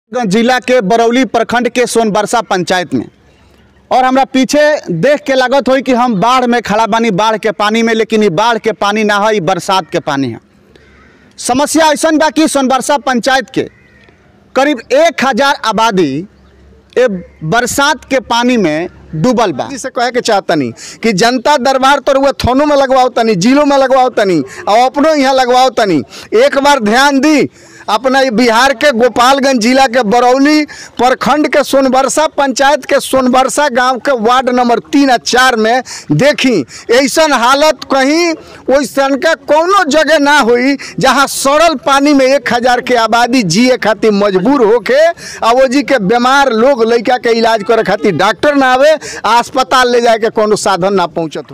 जिला के बरौली प्रखंड के सोनबरसा पंचायत में और हमरा पीछे देख के लागत होई कि हम बाढ़ में खड़ा बानी बाढ़ के पानी में लेकिन ये बाढ़ के पानी ना है ये बरसात के पानी है समस्या ऐसा बा कि सोनबरसा पंचायत के करीब एक हजार आबादी ए बरसात के पानी में डूबल बा जी से कहे के चाहतनी कि जनता दरबार तो रुआ थानों में लगवाओ तनी जिलों में लगवाओ तनी और अपनों यहाँ लगवाओ तनी एक बार ध्यान दी अपना ये बिहार के गोपालगंज जिला के बरौली प्रखंड के सोनबरसा पंचायत के सोनबरसा गांव के वार्ड नंबर तीन आ चार में देखी ऐसन हालत कहीं वैसन के कोनो जगह ना हुई जहां सड़ल पानी में एक हजार के आबादी जिए खातिर मजबूर होके आ वो जी के बीमार लोग लड़का के इलाज करे खातिर डॉक्टर ना आवे आ अस्पताल ले जाए के कोनो साधन ना पहुंचत हो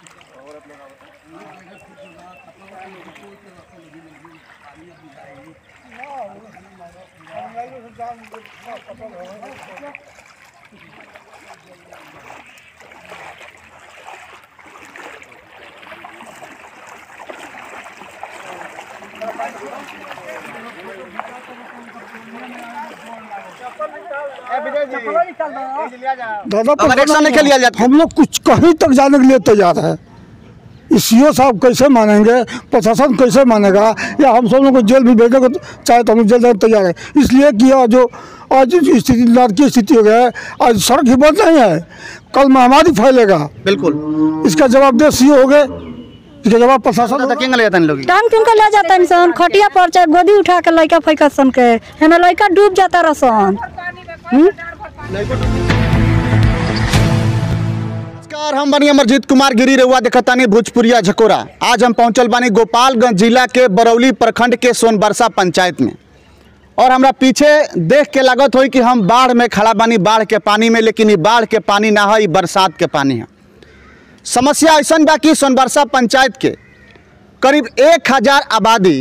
दादा अगर एक्शन नहीं लिया जाता हम लोग कुछ कहीं तक जाने के लिए तैयार है सीओ साहब कैसे मानेंगे प्रशासन कैसे मानेगा या हम सब लोग को जेल भी भेजेंगे तो चाहे तो हम जेल जाने को तैयार है इसलिए कि यह जो आज जो स्थिति नाटकीय स्थिति हो गया है आज सड़क ही बंद नहीं है कल महामारी फैलेगा बिल्कुल इसका जवाबदेह सीओ हो गए इसका जवाब प्रशासन तो होगा। किंग ले जाता लोग टांग टूंग के ले जाता इंसान खटिया पर चाहे गोदी उठा के लड़का फैका सन के हमें लड़का डूब जाता रसन नमस्कार हम बनी अमरजीत कुमार गिरी रहुआ देखतानी भोजपुरिया झकोरा आज हम पहुंचल बानी गोपालगंज जिला के बरौली प्रखंड के सोनबरसा पंचायत में और हमरा पीछे देख के लागत होई कि हम बाढ़ में खड़ा बानी बाढ़ के पानी में लेकिन ये बाढ़ के पानी ना है ये बरसात के पानी है समस्या ऐसा बा कि सोनबरसा पंचायत के करीब एक हजार आबादी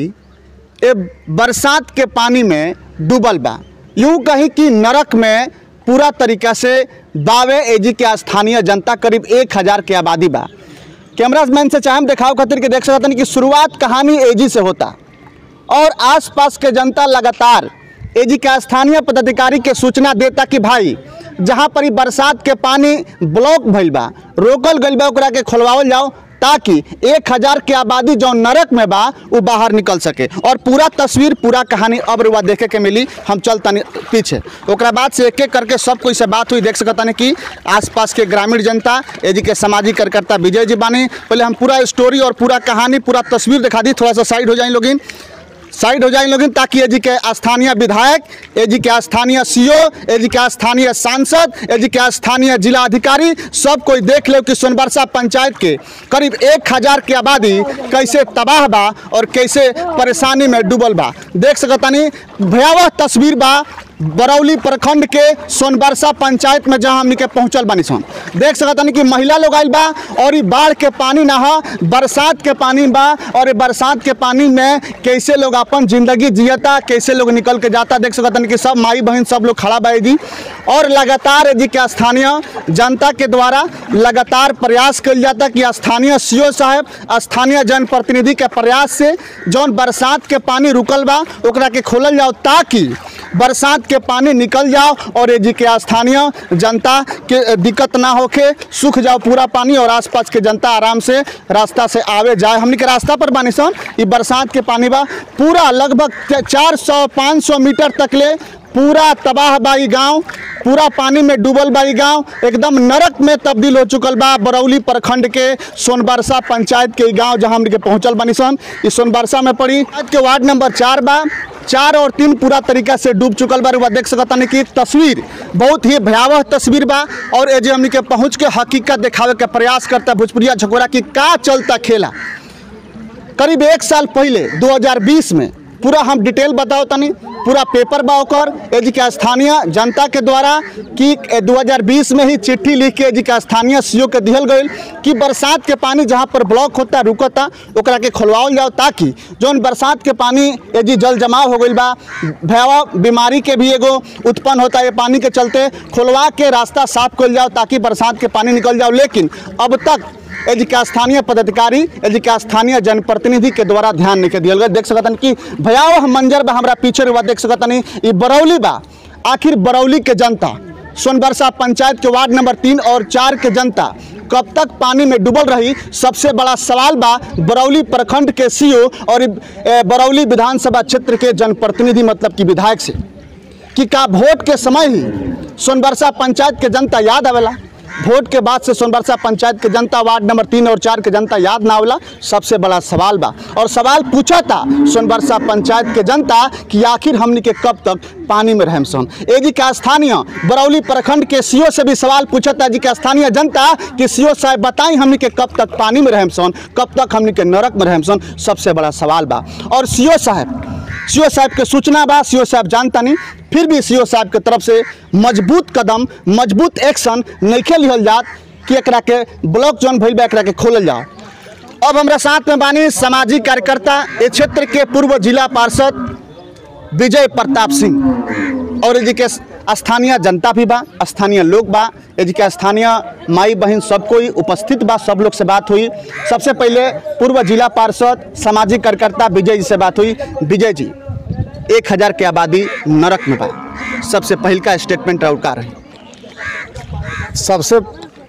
ए बरसात के पानी में डूबल बा यूं कहीं कि नरक में पूरा तरीका से बावे एजी के स्थानीय जनता करीब एक हजार के आबादी बा कैमरा मैन से चाहे दिखाओ खातिर के देख सकते कि शुरुआत कहानी एजी से होता और आसपास के जनता लगातार एजी के स्थानीय पदाधिकारी के सूचना देता कि भाई जहाँ पर ई बरसात के पानी ब्लॉक भइल बा रोकल गइल बा ओकरा के खोलवावल जाओ ताकि एक हजार के आबादी जो नरक में बा वो बाहर निकल सके और पूरा तस्वीर पूरा कहानी अब रुआ देखे के मिली हम चलतनी पीछे ओकरा बाद से एक एक करके सब कोई से बात हुई देख सकतानी कि आसपास के ग्रामीण जनता एजी के सामाजिक कार्यकर्ता विजय जी बानी पहले हम पूरा स्टोरी और पूरा कहानी पूरा तस्वीर दिखा दी थोड़ा सा साइड हो जाए लोगिन साइड हो जाए लोगिन ताकि एजी के स्थानीय विधायक एजी के स्थानीय सीओ एजी के स्थानीय सांसद एजी के स्थानीय जिला अधिकारी सब कोई देख ले कि सोनबरसा पंचायत के करीब एक हजार की आबादी कैसे तबाह बा और कैसे परेशानी में डूबल बा देख सकतानी भयावह तस्वीर बा बरौली प्रखंड के सोनबरसा पंचायत में जहां हमनी के पहुंचल बानी सन देख सकतानी कि महिला लोग आइल बा और ई बाढ़ के पानी ना हा बरसात के पानी बा और ये बरसात के पानी में कैसे लोग अपन जिंदगी जियता कैसे लोग निकल के जाता देख सकतानी कि सब माई बहन सब लोग खड़ा बा जी और लगातार जी के स्थानीय जनता के द्वारा लगातार प्रयास कल जाता कि स्थानीय सीओ साहब स्थानीय जनप्रतिनिधि के प्रयास से जौन बरसात के पानी रुकल बा ओकरा के खोलल जाओ ताकि बरसात के पानी निकल जाओ और ये जी के स्थानीय जनता के दिक्कत ना होके सूख जाओ पूरा पानी और आसपास के जनता आराम से रास्ता से आवे जाए हमने के रास्ता पर बानी सन ये बरसात के पानी बा पूरा लगभग चार सौ पाँच सौ मीटर तक ले पूरा तबाह बाई गांव पूरा पानी में डूबल बाई गांव एकदम नरक में तब्दील हो चुकल बा बरौली प्रखंड के सोनबरसा पंचायत के गांव जहां हमने के पहुंचल बानी सन इस सोनबरसा में पड़ी आज के वार्ड नंबर चार बा चार और तीन पूरा तरीका से डूब चुकल बा रुआ देख सकतानी कि एक तस्वीर बहुत ही भयावह तस्वीर बा और ए जे हमनी के पहुंच के हकीकत दिखावे के प्रयास करता भोजपुरिया झकोरा की का चलता खेला करीब एक साल पहले 2020 में पूरा हम डिटेल बताओ तनी पूरा पेपर बा ओकर एजी के स्थानीय जनता के द्वारा कि ए 2020 में ही चिट्ठी लिख के एजी के स्थानीय सीओ के दिहल गईल कि बरसात के पानी जहाँ पर ब्लॉक होता रुकता ओकरा के खोलवाओल जाओ ताकि जौन बरसात के पानी एजी जल जमाव हो गईल बा भयावह बीमारी के भी एगो उत्पन्न होता है पानी के चलते खोलवा के रास्ता साफ कल जाओ ताकि बरसात के पानी निकल जाओ लेकिन अब तक यदि का स्थानीय पदाधिकारी यदि का स्थानीय जनप्रतिनिधि के द्वारा ध्यान नहीं के दिया गया देख सकतन कि भयावह मंजर बा हमरा पीछे रुआ देख सकतनी ई बरौली बा आखिर बरौली के जनता सोनबरसा पंचायत के वार्ड नंबर तीन और चार के जनता कब तक पानी में डूबल रही सबसे बड़ा सवाल बा बरौली प्रखंड के सीओ और ए, बरौली विधानसभा क्षेत्र के जनप्रतिनिधि मतलब कि विधायक से कि का वोट के समय ही सोनबरसा पंचायत के जनता याद आवेला वोट के बाद से सोनबरसा पंचायत के जनता वार्ड नंबर तीन और चार के जनता याद ना आवेला सबसे बड़ा सवाल बा और सवाल पूछा था सोनबरसा पंचायत के जनता कि आखिर हमनी के कब तक पानी में रहम सन ए जी का स्थानीय बरौली प्रखंड के सीओ से भी सवाल पूछा था जी का स्थानीय जनता कि सीओ साहब बताई हमनी के कब तक पानी में रहम सन कब तक हमनी के नरक में रहम सन सबसे बड़ा सवाल बा और सीओ साहब सीओ साहब के सूचना बा सीओ साहब जानता नहीं फिर भी सीओ साहब के तरफ से मजबूत कदम मजबूत एक्शन नइखे लिहल जात कि एकरा के ब्लॉक जौन भइल बा एकरा के खोलल जाओ अब हमरा साथ में बानी सामाजिक कार्यकर्ता इस क्षेत्र के पूर्व जिला पार्षद विजय प्रताप सिंह और जी के स्थानीय जनता भी बा स्थानीय लोग बा जी के स्थानीय माई बहन सब कोई उपस्थित बा सब लोग से बात हुई सबसे पहले पूर्व जिला पार्षद सामाजिक कार्यकर्ता विजय जी से बात हुई विजय जी एक हजार के आबादी नरक में बा सबसे पहल का स्टेटमेंट और का रही सबसे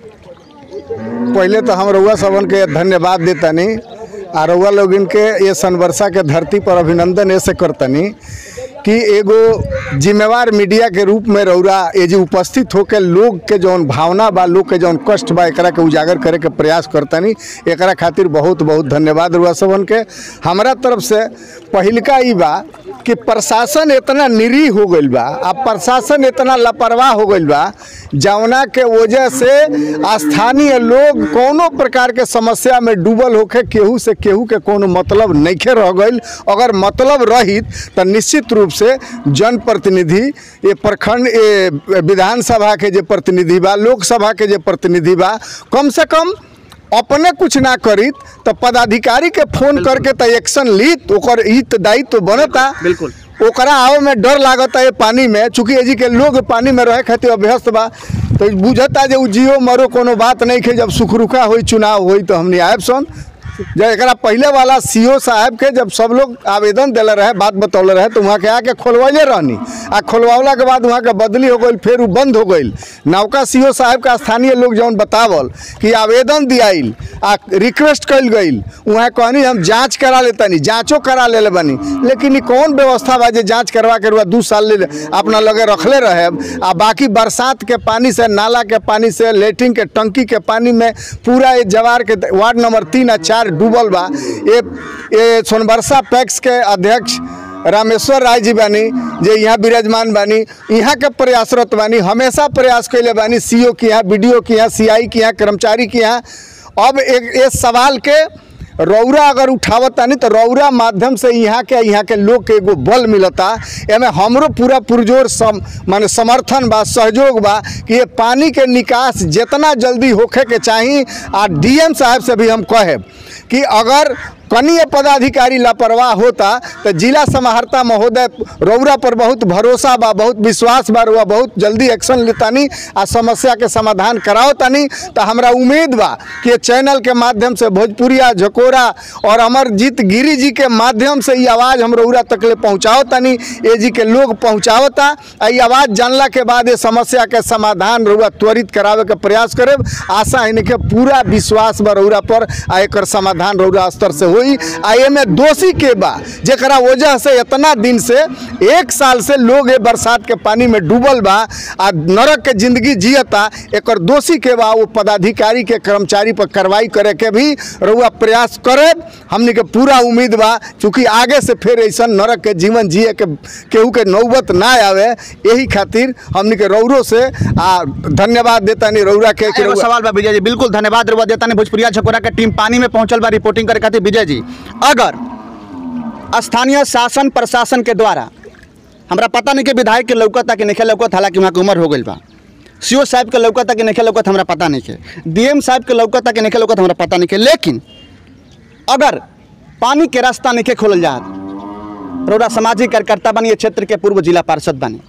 पहले तो हम रउआ सबन के धन्यवाद देतनी आ रउआ लोगिन के ये सनवर्षा के धरती पर अभिनंदन ऐसे करतनी कि एगो जिम्मेवार मीडिया के रूप में रउरा ये जो उपस्थित होके लोग के जौन भावना बा लोग के जौन कष्ट बा एकरा के उजागर करे के प्रयास करतनी एकरा खातिर बहुत बहुत धन्यवाद रउआ सबन के हमरा तरफ से पहिलका ई बा कि प्रशासन इतना निरीह हो गईल बा आ प्रशासन इतना लापरवाह हो गईल बा जौना के वजह से स्थानीय लोग कोनो प्रकार के समस्या में डूबल होके केहू से केहू के कोनो मतलब नइखे रह गईल अगर मतलब रहित तो निश्चित रूप से जनप्रतिनिधि ये प्रखंड ये विधानसभा के जे प्रतिनिधि बा लोकसभा के जे प्रतिनिधि बा कम से कम अपने कुछ ना करित तो पदाधिकारी के फोन करके तो एक्शन लीत ओकर हित दायित्व तो बनता बिल्कुल। ओकरा आवे में डर लागता है पानी में चूंकि एजी के लोग पानी में रहे खातिर अभ्यस्त बा तो बुझता जे उ जियो मरो कोनो बात नहीं खे जब सुखरुखा होई चुनाव होई तो हमने आयब सन जब एकरा पहले वाला सीओ साहब के जब सब लोग आवेदन दिले रहे बात बतौले रहे तो वहाँ के आके खोलवाइले रहनी आ खोलवावला के बाद वहाँ के बदली हो गई फिर उ बंद हो गई नौका सीओ साहब का स्थानीय लोग जौन बतावल कि आवेदन दियाइल आ रिक्वेस्ट कल गई वहाँ कहनी हम जांच करा लेतनी जांचो करा ले बनी लेकिन ई कौन व्यवस्था बा जे जांच करवा के रुआ दू साल ले अपना लगे रखले रहे आ बाकी बरसात के पानी से नाला के पानी से लेटरिन के टंकी के पानी में पूरा ये जवार के वार्ड नंबर तीन आ चार डूबल बा ये ये सोनबरसा पैक्स के अध्यक्ष रामेश्वर राय जी बानी जे यहाँ विराजमान बानी यहाँ के प्रयासरत बानी हमेशा प्रयास कैले बानी सीओ के यहाँ बीडीओ के यहाँ सीआई के यहाँ कर्मचारी के यहाँ अब एक इस सवाल के रौरा अगर उठावत तानी तो रौरा माध्यम से यहाँ के यहाँ के लोग के एगो बल मिलता एमे हमरो पूरा पुरजोर सम माने समर्थन बा सहयोग बा कि ये पानी के निकास जितना जल्दी होखे के चाही आ डीएम साहब से भी हम कहेब कि अगर कनीय पदाधिकारी लापरवाह होता तो जिला समाहर्ता महोदय रौरा पर बहुत भरोसा बा बहुत विश्वास बा रुआ बहुत जल्दी एक्शन लेतानी आ समस्या के समाधान कराओ तानी तो हमरा उम्मीद बा कि ये चैनल के माध्यम से भोजपुरिया झकोरा और अमरजीत गिरी जी के माध्यम से ये आवाज़ हम रौरा तक ले पहुँचाओ तानी ए जी के लोग पहुँचावता आ ये आवाज़ जानला के बाद ये समस्या के समाधान रौरा त्वरित करावे के प्रयास करेब आशा इनके पूरा विश्वास बा रौरा पर आ एकर समाधान रौरा स्तर से होई आ एमे दोषी के बा जेकरा वजह से इतना दिन से एक साल से लोग ए बरसात के पानी में डूबल बा आ नरक के जिंदगी जियता एकर दोषी के बा वो पदाधिकारी के कर्मचारी पर कार्रवाई करे के भी रउआ प्रयास करे हमनी के पूरा उम्मीद बा चूँकि आगे से फिर ऐसा नरक के जीवन जिए के केहू के नौबत ना आवे यही खातिर हमनी के रौरो से आ धन्यवाद देता नहीं रौरा के कि एगो रउआ- सवाल बा विजय जी बिल्कुल धन्यवाद रुआ देता नहीं भोजपुरिया झकोरा के टीम पानी में पहुंचल बा रिपोर्टिंग करे खातिर विजय जी अगर स्थानीय शासन प्रशासन के द्वारा हमरा पता नहीं कि विधायक के लौकता कि नहीं लौकत हालांकि वहाँ के उम्र हो गई बा सीओ साहब के लौकता कि नहीं लौकत हमरा पता नहीं है डीएम साहब के लौकता कि नहीं लौकत हमरा पता नहीं है लेकिन अगर पानी के रास्ता नहीं खोलल जात रौरा सामाजिक कार्यकर्ता बनी ये क्षेत्र के पूर्व जिला पार्षद बनी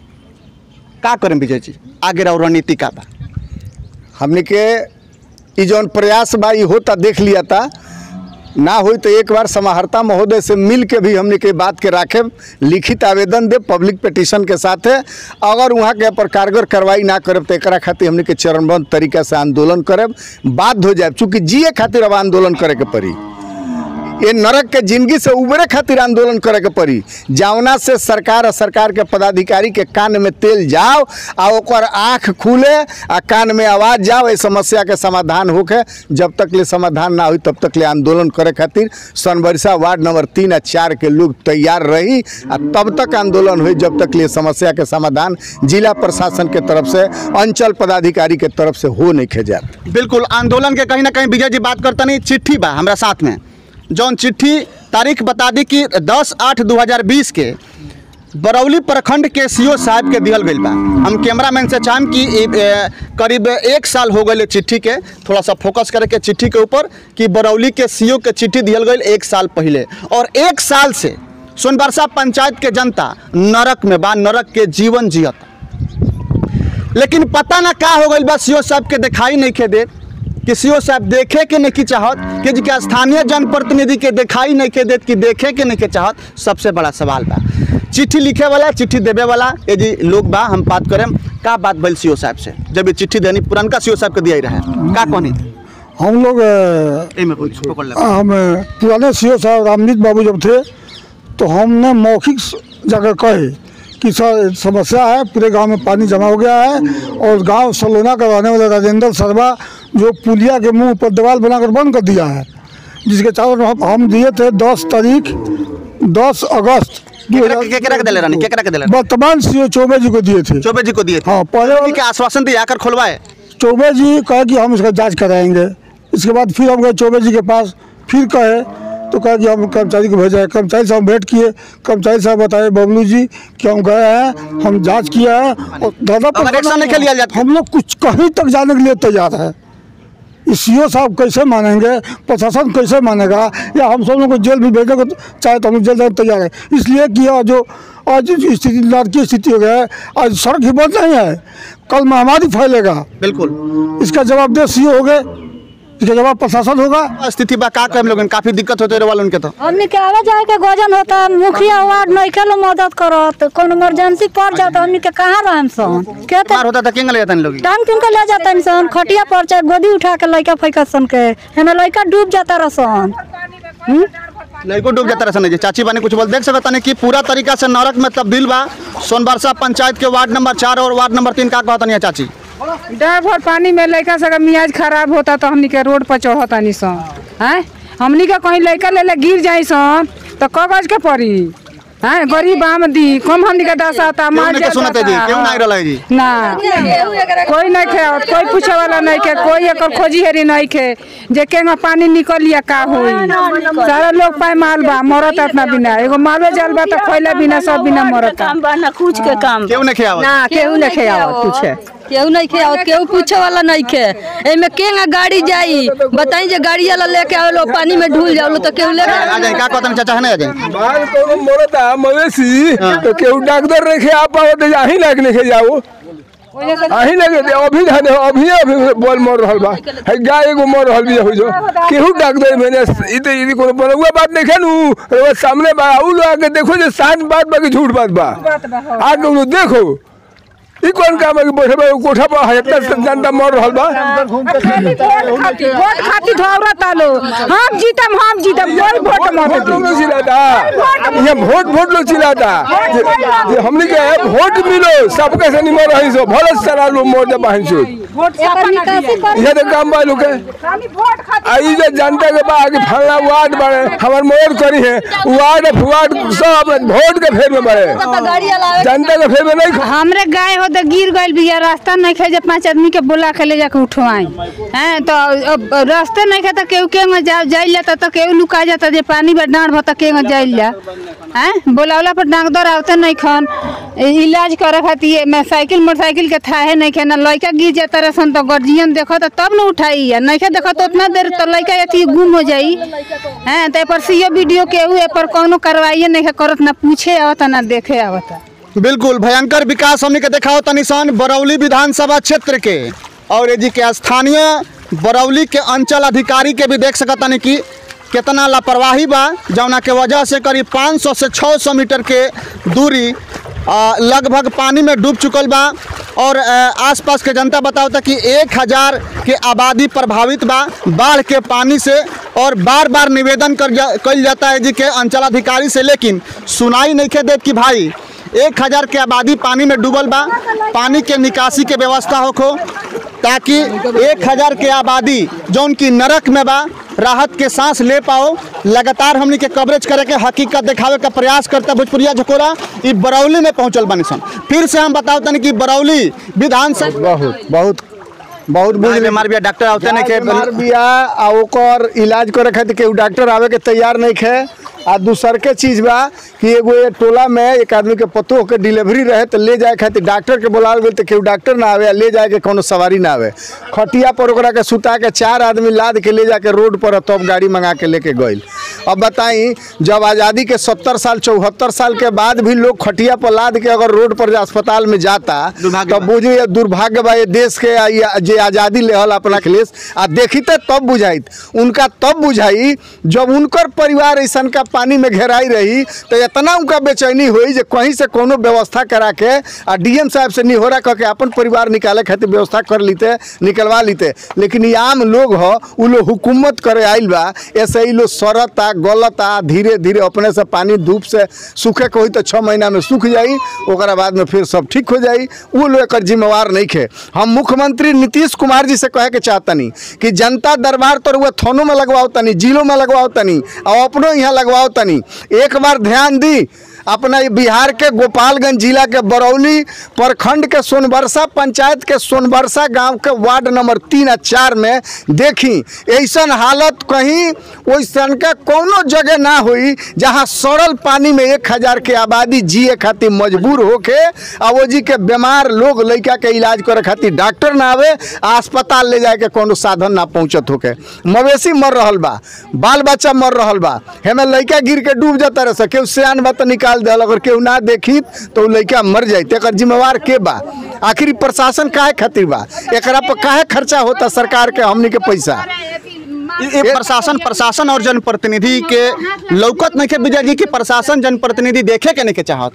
का करें विजय जी आगे रहो रणनीति का बा हमने के ई जौन प्रयास बा ई होता देख लिया था ना हुई तो एक बार समाहर्ता महोदय से मिल के भी हमने के बात के राखे लिखित आवेदन दे पब्लिक पिटिशन के साथे अगर वहाँ के पर कारगर कार्रवाई ना करब तो एकरा खातिर हमने के चरणबद्ध तरीका से आंदोलन करब बाध्य हो जाए चूँकि जिए खातिर अब आंदोलन करे के पड़ी ये नरक के जिंदगी से उबरे खातिर आंदोलन करे के पड़ी जावना से सरकार और सरकार के पदाधिकारी के कान में तेल जाओ आ ओकर आँख खुले आ कान में आवाज जाओ इस समस्या के समाधान होके जब तक ले समाधान ना हुई तब तक ले आंदोलन करे खातिर सनबरसा वार्ड नंबर तीन आ चार के लोग तैयार रही आ तब तक आंदोलन हुई जब तक ले समस्या के समाधान जिला प्रशासन के तरफ से अंचल पदाधिकारी के तरफ से हो नहीं खे जाए बिल्कुल आंदोलन के कहीं ना कहीं विजय जी बात करता नहीं चिट्ठी बा हमरा साथ में जौन चिट्ठी तारीख बता दी कि 10 आठ 2020 के बरौली प्रखंड के सीओ साहब के दिहल गईल बा हम कैमरामैन से चाहम कि ई, ए, करीब एक साल हो गए चिट्ठी के थोड़ा सा फोकस करे के चिट्ठी के ऊपर कि बरौली के सीओ के चिट्ठी दिहल गईल एक साल पहले और एक साल से सोनबरसा पंचायत के जनता नरक में बा नरक के जीवन जियत लेकिन पता ना का हो गई बा सीओ साहब के दिखाई नहीं के देत कि सीओ साहब देखे के नहीं की चाहत कि जी के स्थानीय जनप्रतिनिधि के दिखाई नहीं के देत कि देखे के नहीं के चाहत सबसे बड़ा सवाल बा चिट्ठी लिखे वाला चिट्ठी देवे वाला ये जी लोग बा हम बात करें का बात भइल सीओ साहब से जब ये चिट्ठी देनी पुरनका सीओ साहब के दिया ही रहे का कहनी हम लोग अ, एमे कुछ पकड़ ले हम अ, पुराने सी साहब रामजीत बाबू जब थे तो हमने मौखिक स- जाकर कहे कि सर समस्या है पूरे गांव में पानी जमा हो गया है और गांव सलोना का रहने वाला राजेंद्र शर्मा जो पुलिया के मुंह पर दीवार बनाकर बंद कर दिया है जिसके चारों हम, हम दिए थे दस तारीख दस अगस्त केकरा- केकरा के दिले रहनी? केकरा के दिले रहनी? वर्तमान सी चौबे जी को दिए थे चौबे जी को दिए थे हाँ पहले जी के आश्वासन दिया आकर खुलवाए चौबे जी कहे कि हम इसका जांच कराएंगे इसके बाद फिर हम गए चौबे जी के पास फिर कहे तो कहे कि हम कर्मचारी को भेजा है कर्मचारी साहब भेंट किए कर्मचारी साहब बताए बबलू जी कि हम गए हैं हम जांच किया है और दादा अगर एक्शन नहीं लिया जाता हम लोग कुछ कहीं तक जाने के लिए तैयार है सी साहब कैसे मानेंगे प्रशासन कैसे मानेगा या हम सब लोग को जेल भी भेजने को चाहे तो हम जेल जाने को तैयार है इसलिए कि यह जो आज जो स्थिति नाटकीय स्थिति हो गया है आज सड़क ही बंद नहीं है कल महामारी फैलेगा बिल्कुल इसका जवाबदेह सी हो गए इसका जवाब प्रशासन होगा स्थिति बा का करें लोगन काफी दिक्कत होते रहे वाले उनके तो हमने के आवे जाए के गजन होता मुखिया वार्ड नइखे लो मदद करत कौन इमरजेंसी पड़ जाता हमने के कहाँ रहम सन के मार होता था किंग ले जाता लोग टांग टूंग के ले जाता सन खटिया पर चाहे गोदी उठा के लइका फैका सन के हेने लइका डूब जाता रसन हम्म? लड़को डूब जाता रहा चाची बानी कुछ बोल देख सकता नहीं कि पूरा तरीका से नरक में तब्दील बा सोनबरसा पंचायत के वार्ड नंबर चार और वार्ड नंबर तीन का कहता नहीं चाची डर भर पानी में लड़का सब मियाज खराब होता तो हमनी के रोड पर चढ़ता नहीं सन हैं हमनी के कहीं लड़का ले ले गिर जाई सन तो कागज के पड़ी हैं गरीब आमदी कम हमनी के दशा आता केहू मार नहीं के सुनते जी केहू नहीं रहला जी ना कोई नहीं खे कोई पूछे वाला नहीं खे कोई एकर खोजी हेरी नहीं खे जे केंगा पानी निकलिया का होई सारा लोग पाए माल बा मरत अपना बिना एगो मालवे जाल बा तो खैला बिना सब बिना मरत काम बा ना कुछ के काम केहू नहीं खेआवत ना केहू नहीं खेआवत पूछे केहू नहीं खेआवत केहू पूछे वाला नहीं खे एमे केंगा गाड़ी जाई बताई जे गाड़ी वाला लेके आवलो पानी में ढूल जावलो तो केहू ले आ जाए का कहता नहीं चाचा है ना आ जाए बाहर कोनो मरता मवेशी तो केहू डॉक्टर रखे आ पाओ तो अही लाग लेके जाओ अही लगे दे अभी धाने अभी अभी बोल मर रहल बा है गाय एगो मर रहल बिया हो जो केहू डॉक्टर मैंने ई तो ई कोनो बनौआ बात नहीं खेनु वो सामने बा उ लोग आके देखो जे साच बात बा कि झूठ बात बा आके उ लोग देखो ई कौन काम है कि बैठे बा कोठा पर है इतना जनता मर रहल बा वोट खातिर दौड़त आलो हम जीतम हम जीतम कोई वोट मत वोट दी लोग चिल्लाता यहाँ वोट वोट लोग चिल्लाता जे- जे हमने के वोट मिलो सबके से निमर रही सो भले सारा लोग मोर दे बहन सो एकर निकासी कर यहाँ तो काम बा लोग के आई जो जनता के बा कि फला वार्ड बड़े हमार मोर करी है वार्ड वार्ड सब वोट के फेर में बड़े गाड़ी वाला जनता के फेर में नहीं खा- हमरे गाय हो तो गिर गइल बिया रास्ता नहीं खे जे पांच आदमी के बुला के ले जाके उठवाई हैं तो अब रास्ते नहीं खे तो केहू केहू जा जाइल जाता तो केहू लुका जाता जे पानी में डांड भता केहू जाइल जा हैं बोलावला पर डॉक्टर आवते नहीं खन इ- इलाज करे खातिर मैं साइकिल मोटरसाइकिल के थाहे नहीं खे ना लड़का गिर जाता रसन तो गार्जियन देखो तो तब न उठाई या नहीं खे देखो तो उतना देर तो लड़का अथी गुम हो जाई हैं तो ए पर सीओ वीडियो केहू ए पर कोनो कार्रवाई नहीं खे करत ना पूछे आवता ना देखे आवता बिल्कुल भयंकर विकास हमने के देखा होता निशान बरौली विधानसभा क्षेत्र के और ये जी के स्थानीय बरौली के अंचल अधिकारी के भी देख सकता नहीं कि कितना लापरवाही बा जौना के वजह से करीब 500 से 600 मीटर के दूरी आ, लगभग पानी में डूब चुकल बा और आ, आसपास के जनता बतावता कि एक हज़ार के आबादी प्रभावित बा बाढ़ के पानी से और बार बार निवेदन कर जा, कल जाता है जी के अंचलाधिकारी से लेकिन सुनाई नहीं के देत कि भाई एक हज़ार के आबादी पानी में डूबल बा पानी के निकासी के व्यवस्था होखो ताकि एक हज़ार के आबादी जौन की नरक में बा राहत के सांस ले पाओ लगातार हमनी के कवरेज करे के हकीकत दिखावे का प्रयास करता भोजपुरिया झकोरा ई बरौली में पहुंचल बानी सन फिर से हम बताओ तनी कि बरौली विधानसभा बहुत बहुत बहुत बुझ बुझ बीमार बिया डॉक्टर आवते नहीं बीमार के बिया आ ओकर इलाज करे खातिर केहू डॉक्टर आवे के तैयार नहीं खे आ दूसर के चीज बा कि एगो ये टोला में एक आदमी के पतो के डिलीवरी रहे तो ले जाए खातिर डॉक्टर के बुलाल गेल तो केहू डॉक्टर ना आवे आ ले जाए के कोनो सवारी ना आवे खटिया पर ओकरा के सुता के चार आदमी लाद के ले जाके रोड पर तब गाड़ी मंगा के लेके गइल अब बताई जब आज़ादी के सत्तर साल चौहत्तर साल के बाद भी लोग खटिया पर लाद के अगर रोड पर अस्पताल में जाता दुर्भाग्य तो बा। बुझी ये दुर्भाग्य बा ये देश के आ ये जे आज़ादी लेहल अपना अखिलेश आ देखिते तब बुझाइत उनका तब बुझाई जब उनकर परिवार ऐसा का पानी में घेराई रही तो इतना उनका बेचैनी हुई जे कहीं से कोनो व्यवस्था करा के आ डीएम साहब से निहोरा कह के अपन परिवार निकाले खातिर व्यवस्था कर लीते निकलवा लीते लेकिन ये आम लोग हो उ लोग हुकूमत करे आइल बा ऐसे ही लोग सड़ता गलता धीरे धीरे अपने से पानी धूप से सूखे के होई तो छः महीना में सूख जाई ओकरा बाद में फिर सब ठीक हो जाई वो लोग एकर जिम्मेवार नहीं खे हम मुख्यमंत्री नीतीश कुमार जी से कहे के चाहतनी कि जनता दरबार तो रुआ थानों में लगवाओ तनी जिलों में लगवाओ तनी और अपनों यहाँ लगवाओ तनी एक बार ध्यान दी अपना ये बिहार के गोपालगंज जिला के बरौली प्रखंड के सोनबरसा पंचायत के सोनबरसा गांव के वार्ड नंबर तीन आ चार में देखी ऐसन हालत कहीं वैसन का कोनो जगह ना हुई जहां सड़ल पानी में एक हजार के आबादी जिए खातिर मजबूर होके आ वो जी के बीमार लोग लड़का के इलाज करे खातिर डॉक्टर ना आवे आ अस्पताल ले जाए के कोनो साधन ना पहुंचत होके मवेशी मर रहल बा बाल बच्चा मर रहल बा हेमे लड़का गिर के डूब जाता रहे केहू सियान बा तो निकाल दिल अगर केहू ना देखी तो उ लड़का मर जाए एकर जिम्मेवार के बा आखिर ई प्रशासन काहे खातिर बा एकरा पर काहे खर्चा होता सरकार के हमनी के पैसा इ- इ प्रशासन प्रशासन और जनप्रतिनिधि के लौकत नहीं के विजय जी की प्रशासन जनप्रतिनिधि देखे के नहीं के चाहत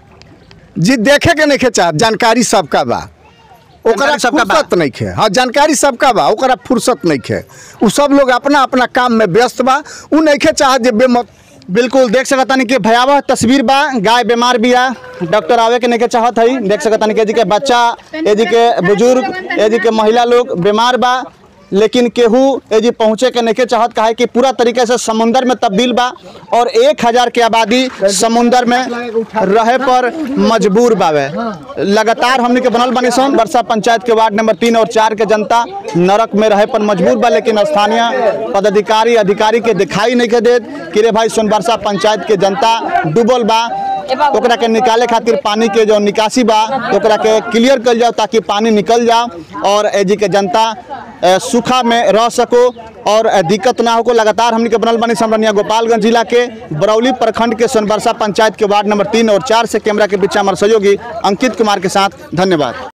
जी देखे के नहीं चाहत जानकारी सबका बा ओकरा जानकारी सबका बा। फुर्सत नहीं खे हाँ जानकारी सबका बा ओकरा फुर्सत नहीं खे उ सब लोग अपना अपना काम में व्यस्त बा उ नहीं खे चाहत जे बेमत बिल्कुल देख सकता नहीं कि भयावह तस्वीर बा गाय बीमार बिया डॉक्टर आवे के नहीं के चाहत है देख सकता नहीं कि एजी के बच्चा एजी के बुजुर्ग एजी के महिला लोग बीमार बा लेकिन केहू एजी पहुँचे के नहीं के चाहत कहा कि पूरा तरीके से समुंदर में तब्दील बा और एक हजार के आबादी समुंदर में रहे पर मजबूर बावे लगातार हमने के बनल बनी सन वर्षा पंचायत के वार्ड नंबर तीन और चार के जनता नरक में रहे पर मजबूर बा लेकिन स्थानीय पदाधिकारी अधिकारी के दिखाई नहीं के देत कि रे भाई सोनबरसा पंचायत के जनता डूबल बा ओकरा के निकाले खातिर पानी के जो निकासी बा ओकरा के क्लियर कल जाओ ताकि पानी निकल जाओ और एजी के जनता अ, सूखा में रह सको और अ, दिक्कत ना हो लगातार हमने के बनल बनी समरनिया गोपालगंज जिला के बरौली प्रखंड के सोनबरसा पंचायत के वार्ड नंबर तीन और चार से कैमरा के पीछे हमारे सहयोगी अंकित कुमार के साथ धन्यवाद